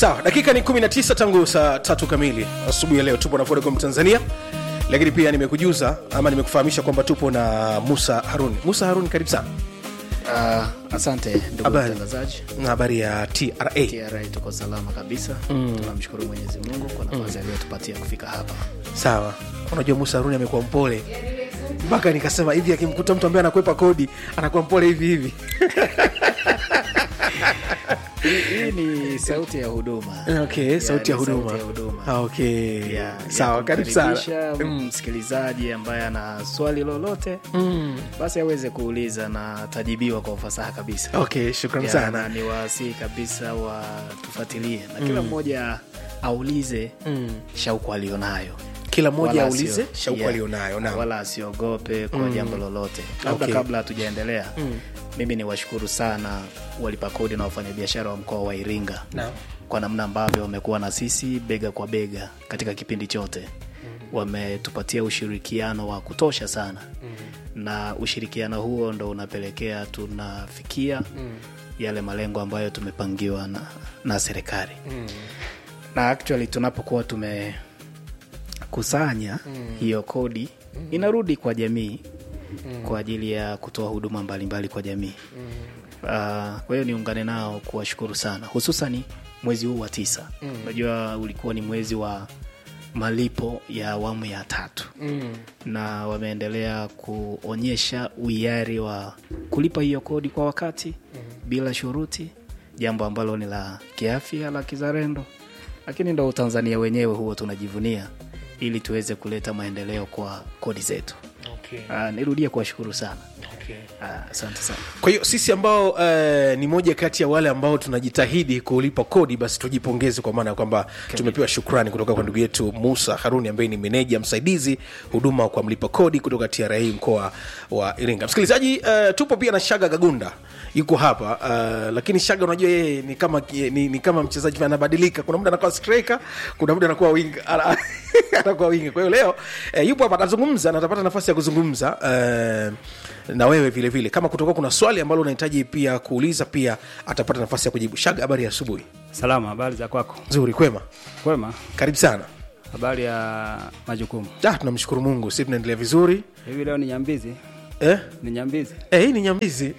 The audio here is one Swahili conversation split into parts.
sawa dakika ni 19 tangu saa tatu kamili asubuhi ya leo tupo na vodacom tanzania lakini pia nimekujuza ama nimekufahamisha kwamba tupo na musa harun musa harun karibu sana Uh, asante ndugu Habari. mtangazaji na habari ya tra TRA tuko salama kabisa mm. tunamshukuru mwenyezi mungu kwa nafasi aliyotupatia kufika hapa sawa unajua musa haruni amekuwa mpole mpaka nikasema hivi akimkuta mtu ambaye anakwepa kodi anakuwa mpole hivi hivi hii hii ni sauti ya huduma okay sauti ya ni huduma sauti ya huduma. Ah, okay Ya, sawa ya karibu sana kumkaribisha msikilizaji ambaye ana swali lolote mm. basi aweze kuuliza na tajibiwa kwa ufasaha kabisa okay shukran Ya, sana na ni wasii kabisa watufuatilie na kila mmoja aulize mm. shauku alionayo kila mmoja Wala aulize asio- shauku yeah. alionayo naam. wala asiogope kwa jambo lolote labda Okay. kabla hatujaendelea Mm. mimi ni washukuru sana walipa kodi na wafanyabiashara wa mkoa wa iringa Naam. kwa namna ambavyo wamekuwa na sisi bega kwa bega katika kipindi chote wametupatia ushirikiano wa kutosha sana na ushirikiano huo ndo unapelekea tunafikia yale malengo ambayo tumepangiwa na, na serikali na actually tunapokuwa tumekusanya hiyo kodi inarudi kwa jamii kwa ajili ya kutoa huduma mbalimbali kwa jamii uh, kwa hiyo niungane nao kuwashukuru sana hususani mwezi huu wa tisa unajua ulikuwa ni mwezi wa malipo ya awamu ya tatu Mm. na wameendelea kuonyesha uhiari wa kulipa hiyo kodi kwa wakati bila shuruti jambo ambalo ni la kiafya la kizalendo lakini ndo utanzania wenyewe huo tunajivunia ili tuweze kuleta maendeleo kwa kodi zetu Okay. uh, nirudie kuwashukuru sana Okay. Ah, asante sana kwa hiyo sisi ambao uh, ni moja kati ya wale ambao tunajitahidi kulipa kodi basi tujipongeze kwa maana ya kwamba tumepewa shukrani kutoka kwa ndugu yetu musa haruni ambaye ni meneja msaidizi huduma kwa mlipa kodi kutoka tra mkoa wa iringa msikilizaji uh, tupo pia na shaga gagunda yuko hapa uh, lakini shaga unajua yeye ni kama ni, ni kama mchezaji fulani, anabadilika kuna muda anakuwa striker kuna muda anakuwa winga ana- anakuwa winga kwa hiyo leo eh, yupo hapa atazungumza na atapata nafasi ya kuzungumza eh, na wewe vile vile kama kutoka kuna swali ambalo unahitaji pia kuuliza pia atapata nafasi ya kujibu shaga habari ya asubuhi Salama, habari za kwako? nzuri kwema Kwema, karibu sana habari ya majukumu. ah, tunamshukuru mungu si tunaendelea vizuri Hivi leo ni nyambizi, eh? ni nyambizi. Eh, hii ni nyambizi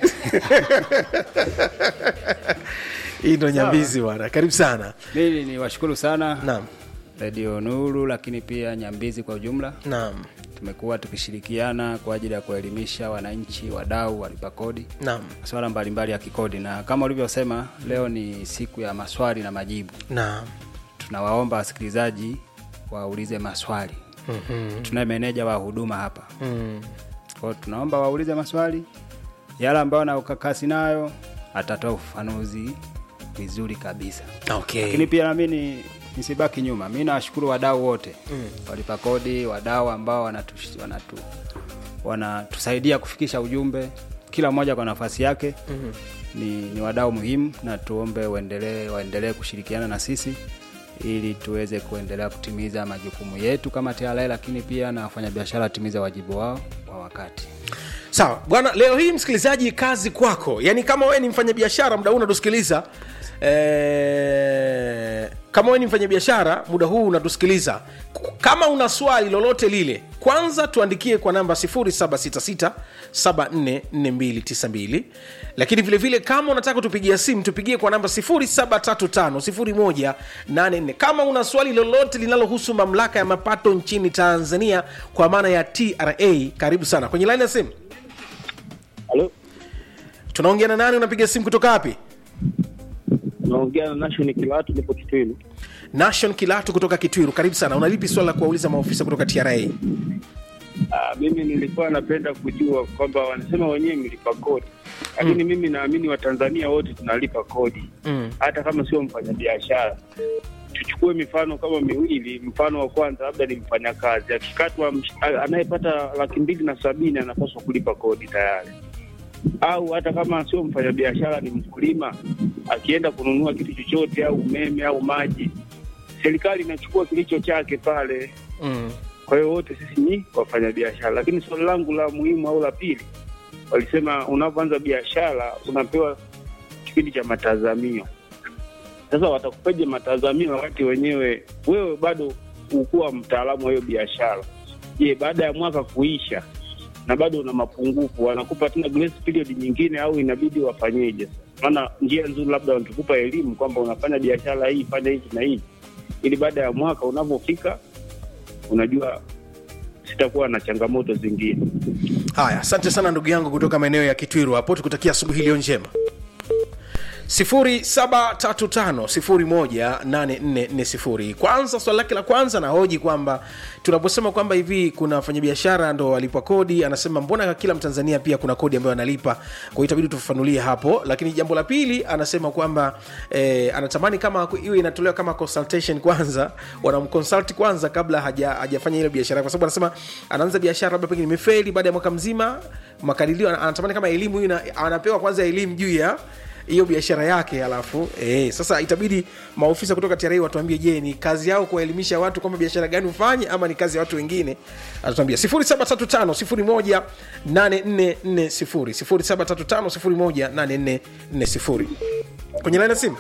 hii ndo nyambizi bwana karibu sana Mimi ni washukuru sana naam Radio Nuru, lakini pia nyambizi kwa ujumla. naam Tumekuwa tukishirikiana kwa ajili ya kuelimisha wananchi, wadau, walipa kodi naam masuala mbalimbali ya kikodi, na kama ulivyosema, leo ni siku ya maswali na majibu. naam Tunawaomba wasikilizaji waulize maswali. Mhm. Tunaye meneja wa huduma hapa Mm. Kwa hiyo tunaomba waulize maswali yale ambayo na ukakasi nayo, atatoa ufafanuzi vizuri kabisa. okay Lakini pia nami ni nisibaki nyuma, mi nawashukuru wadau wote mm. walipa kodi, wadau ambao wanatu, wanatu, wanatusaidia kufikisha ujumbe, kila mmoja kwa nafasi yake mm. ni, ni wadau muhimu, na tuombe waendelee waendelee kushirikiana na sisi ili tuweze kuendelea kutimiza majukumu yetu kama TRA, lakini pia na wafanyabiashara watimize wajibu wao kwa wakati. sawa bwana leo hii msikilizaji kazi kwako yaani kama wewe ni mfanyabiashara muda huu unatusikiliza eh, kama wewe ni mfanyabiashara muda huu unatusikiliza K- kama una swali lolote lile kwanza tuandikie kwa namba 766744292 lakini vile vile kama unataka kutupigia simu tupigie kwa namba 735 kama una swali lolote linalohusu mamlaka ya mapato nchini tanzania kwa maana ya tra karibu sana kwenye laini ya simu Halo, tunaongea na nani unapiga simu kutoka wapi naongea na Nation Kilatu, nipo Kitwilu. nation kilatu kutoka kitwiru karibu sana unalipi swala la kuwauliza maofisa kutoka tra Ah, mimi nilikuwa napenda kujua kwamba wanasema wenyewe mlipa kodi, lakini mimi naamini Watanzania wote tunalipa kodi mm. hata kama sio mfanyabiashara. Tuchukue mifano kama miwili. Mfano wa kwanza labda ni mfanyakazi akikatwa, msh- a- anayepata laki mbili na sabini anapaswa kulipa kodi tayari, au hata kama sio mfanyabiashara, ni mkulima akienda kununua kitu chochote au umeme au maji, serikali inachukua kilicho chake pale Mm. kwa hiyo wote sisi ni wafanyabiashara, lakini swali langu la muhimu au la pili, walisema unapoanza biashara unapewa kipindi cha matazamio. Sasa watakupaje matazamio wakati wenyewe wewe bado ukuwa mtaalamu wa hiyo biashara? Je, baada ya mwaka kuisha na bado una mapungufu, wanakupa tena grace period nyingine au inabidi wafanyeje? Maana njia nzuri labda wanatukupa elimu kwamba unafanya biashara hii, fanya hivi na hivi, ili baada ya mwaka unavyofika, unajua sitakuwa na changamoto zingine. haya asante sana ndugu yangu kutoka maeneo ya kitwiru hapo tukutakia asubuhi iliyo njema 735 kwanza swali lake la kwanza nahoji kwamba tunaposema kwamba hivi kuna wafanyabiashara ndo walipwa kodi anasema mbona kila mtanzania pia kuna kodi ambayo analipa kwa hiyo itabidi tufafanulie hapo lakini jambo la pili anasema kwamba eh, anatamani kama iwe inatolewa kama consultation kwanza wanamconsult kwanza kabla haja, hajafanya ile biashara kwa sababu anasema anaanza biashara labda pengine imefeli baada ya mwaka mzima makadirio ana- anatamani kama elimu hiyo ina- anapewa kwanza elimu juu ya hiyo biashara yake alafu eh, sasa itabidi maofisa kutoka TRA watuambie je ni kazi yao kuwaelimisha watu kwamba biashara gani ufanye ama ni kazi ya watu wengine atatuambia 0735 018440 0735 kwenye laini ya simu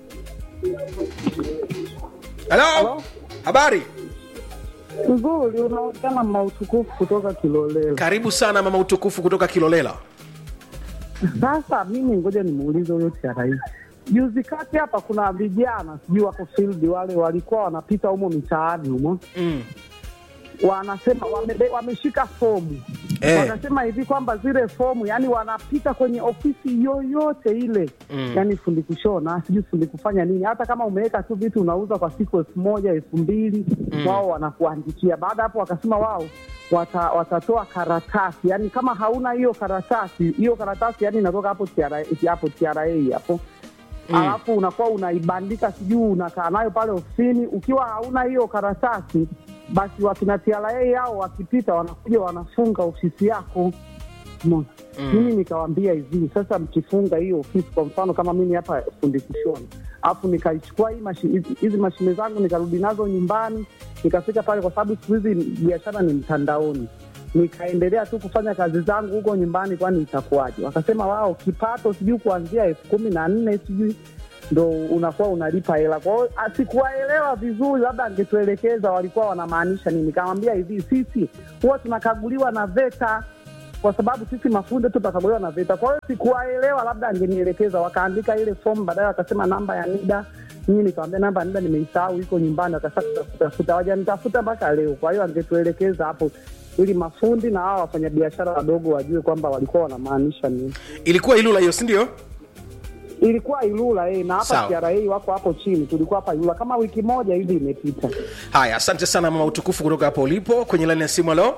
halo habari Nzuri, unaonekana mautukufu kutoka Kilolelo. karibu sana mama utukufu kutoka kilolela Sasa mimi ngoja nimuulize huyo TRA. Juzi kati hapa kuna vijana sijui wako field wale walikuwa wanapita humo mitaani humo mm. wanasema wamebe, wameshika fomu Eh. wakasema hivi kwamba zile fomu yani wanapita kwenye ofisi yoyote ile Mm. yani fundi kushona sijui fundi kufanya nini hata kama umeweka tu vitu unauza kwa siku elfu moja elfu mbili wao wanakuandikia baada ya hapo wakasema wao wata, watatoa karatasi yani kama hauna hiyo karatasi hiyo karatasi yani inatoka hapo TRA hapo TRA hapo Mm. alafu unakuwa unaibandika sijui unakaa nayo pale ofisini ukiwa hauna hiyo karatasi basi wakina TRA hao wakipita wanakuja wanafunga ofisi yako Umeona? mimi nikawambia hivi sasa mkifunga hiyo ofisi kwa mfano kama mimi hapa fundi kushona alafu nikaichukua hii mashi- hizi- hizi mashine zangu nikarudi nazo nyumbani nikafika pale kwa sababu siku hizi biashara ni mtandaoni nikaendelea tu kufanya kazi zangu huko nyumbani kwani itakuwaje wakasema wao kipato sijui kuanzia elfu kumi na nne sijui ndo unakuwa unalipa hela kwao sikuwaelewa vizuri labda angetuelekeza walikuwa wanamaanisha nini nikamwambia hivi sisi huwa tunakaguliwa na veta kwa sababu sisi mafundi tu tunakaguliwa na VETA. Kwa hiyo sikuwaelewa, labda angenielekeza. Wakaandika ile fomu, baadaye wakasema namba ya NIDA. Mimi nikamwambia namba ya NIDA nimeisahau, iko nyumbani. Wakasema kutafuta, wajanitafuta mpaka leo. Kwa hiyo angetuelekeza hapo ili mafundi na hao wafanyabiashara wadogo wajue kwamba walikuwa wanamaanisha nini. ilikuwa ilula hiyo sindio Ilikuwa Ilula eh, na hapa Sawa. TRA wako hapo chini, tulikuwa hapa Ilula kama wiki moja hivi imepita. haya asante sana mama utukufu kutoka hapo ulipo kwenye laini ya simu alo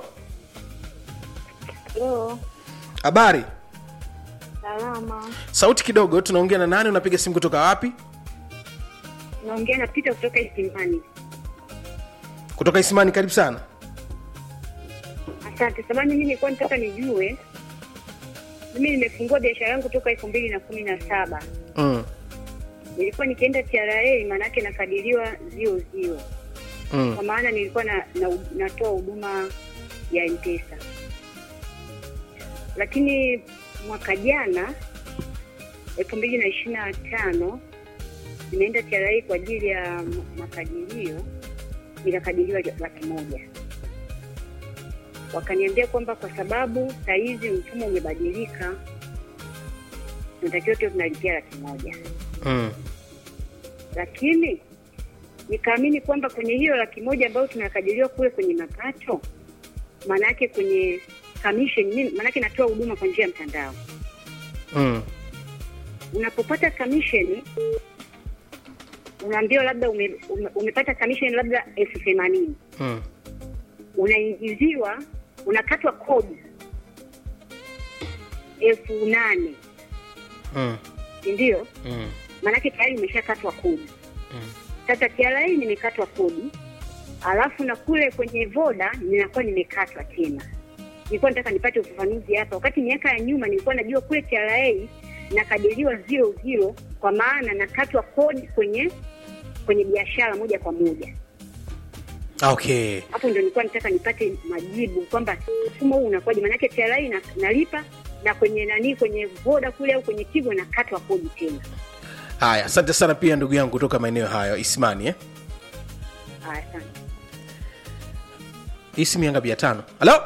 Leo habari salama, sauti kidogo tunaongea na nani unapiga simu kutoka wapi naongea na Pita kutoka Isimani. kutoka isimani karibu sana Asante. Samani, mimi nilikuwa nataka nijue, mimi nimefungua biashara yangu toka elfu mbili na kumi na saba mm. nilikuwa nikienda TRA, maanake nakadiriwa zio zio, Mm. kwa maana nilikuwa na, na, natoa huduma ya mpesa, lakini mwaka jana elfu mbili na ishirini na tano nimeenda TRA kwa ajili ya m- makadirio, nikakadiriwa laki moja. Wakaniambia kwamba kwa sababu saa hizi mfumo umebadilika, tunatakiwa tuwe tunalipia laki moja Mm. lakini nikaamini kwamba kwenye hiyo laki moja ambayo tunakadiriwa kule kwenye mapato, maana yake kwenye commission, mimi maana yake natoa huduma kwa njia ya mtandao. Mm. Unapopata commission unaambiwa labda ume, ume, umepata commission labda elfu themanini Mm. unaingiziwa, unakatwa kodi elfu nane Mm. si ndio? Mm. maanake tayari umeshakatwa kodi. Sasa TRA nimekatwa kodi, alafu na kule kwenye voda ninakuwa nimekatwa tena. Nilikuwa nataka nipate ufafanuzi hapa. Wakati miaka ya nyuma nilikuwa najua kule TRA nakadiriwa zero zero, kwa maana nakatwa kodi kwenye kwenye biashara moja kwa moja. okay Hapo ndio nilikuwa nataka nipate majibu kwamba mfumo huu unakuwaje, maanake TRA na, nalipa na kwenye nani kwenye voda kule au kwenye Tigo nakatwa kodi tena. haya asante sana pia ndugu yangu kutoka maeneo hayo ismani eh? Haya, asante. hii simu ya ngapi ya tano halo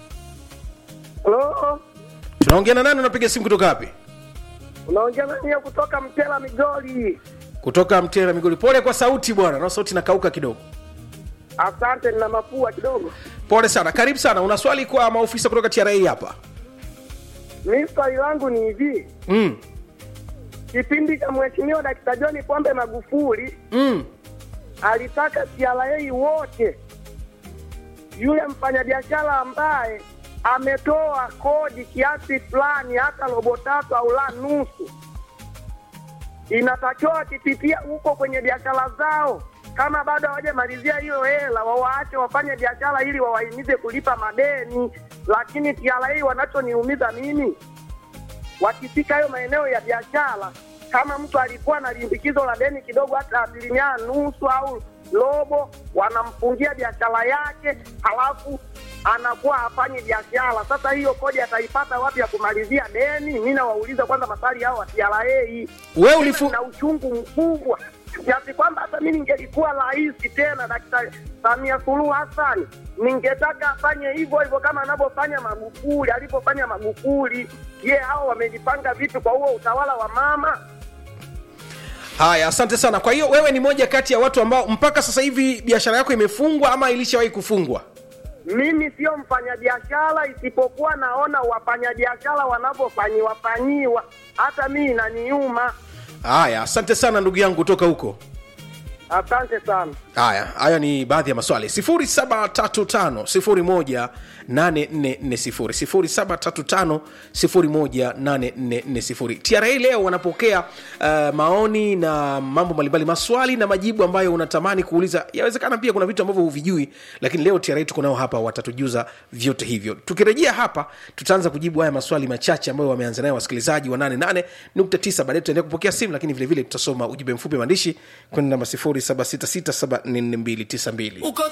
Halo, tunaongea na nani unapiga simu kutoka wapi unaongea nani ya kutoka Mtela Migori? kutoka mtera migoli pole kwa sauti bwana na sauti nakauka kidogo Asante, nina mapua kidogo. pole sana karibu sana una swali kwa maofisa kutoka tra hapa Mi swali langu ni hivi, mm. kipindi cha Mheshimiwa Dakta John Pombe Magufuli Mm. alitaka TRA wote, yule mfanyabiashara ambaye ametoa kodi kiasi fulani, hata robo tatu au la nusu, inatakiwa wakipitia huko kwenye biashara zao, kama bado hawajamalizia hiyo hela, wawaache wafanye biashara ili wawahimize kulipa madeni. Lakini TRA wanachoniumiza mimi, wakifika hayo maeneo ya biashara, kama mtu alikuwa na limbikizo la deni kidogo, hata asilimia nusu au robo, wanamfungia biashara yake, halafu anakuwa hafanyi biashara. Sasa hiyo kodi ataipata wapi ya kumalizia deni? Mi nawauliza kwanza maswali hao wa TRA. Wewe ulifu- na uchungu mkubwa kiasi kwamba hata mi ningelikuwa rais tena Daktari Samia Suluhu Hassan ningetaka afanye hivyo hivyo kama anavyofanya Magufuli, alivyofanya Magufuli. Je, hao wamejipanga vipi kwa huo utawala wa mama? haya asante sana kwa hiyo wewe ni moja kati ya watu ambao mpaka sasa hivi biashara yako imefungwa ama ilishawahi kufungwa Mimi sio mfanyabiashara, isipokuwa naona wafanyabiashara wanavyofanyiwa fanyiwa, hata mi inaniuma. haya asante sana ndugu yangu kutoka huko Asante sana. haya haya ni baadhi ya maswali 735 18440 tra leo wanapokea uh, maoni na mambo mbalimbali maswali na majibu ambayo unatamani kuuliza yawezekana pia kuna vitu ambavyo huvijui lakini leo tra tuko nao hapa watatujuza vyote hivyo tukirejea hapa tutaanza kujibu haya maswali machache ambayo wameanza nayo wasikilizaji wa 88.9 baadaye tutaendelea kupokea simu lakini vilevile tutasoma ujumbe mfupi maandishi kwenda namba 0766744292